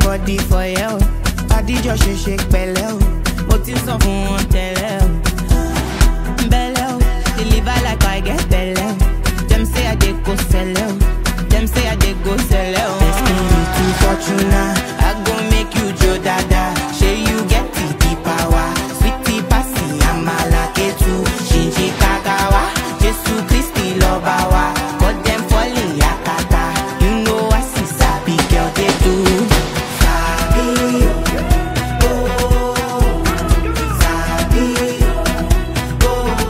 body for you. Adijọ́ ṣe ṣe pẹ̀lẹ́ o, mo ti sọ fún wọn tẹ́lẹ̀ o. Belle o, deliver like I get belle o. Dem say I dey go sell o, dem say I dey go sell o. Destiny to Fortuna, I go make you jo dada. Shey you get the the power, sweetie pasi amala ketu, shinji kakawa, Jesu Christi lọba wa, but dem falling yakata. You know I see sabi girl dey do. Sabi o, oh, sabi o.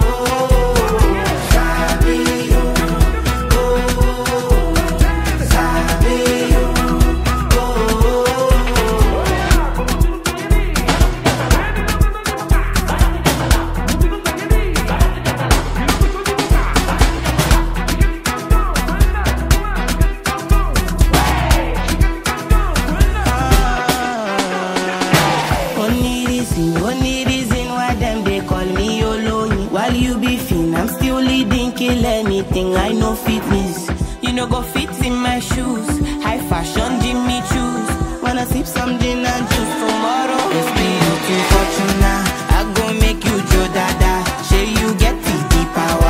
Only reason, only reason why them they call me Oloyin. While you be fin, I'm still leading, kill anything. I know fitness. You know go fit in my shoes. High fashion, Jimmy choose. Wanna sip some gin and juice tomorrow? It's me looking fortuna. I go make you Joe Dada. Say you get the, the power.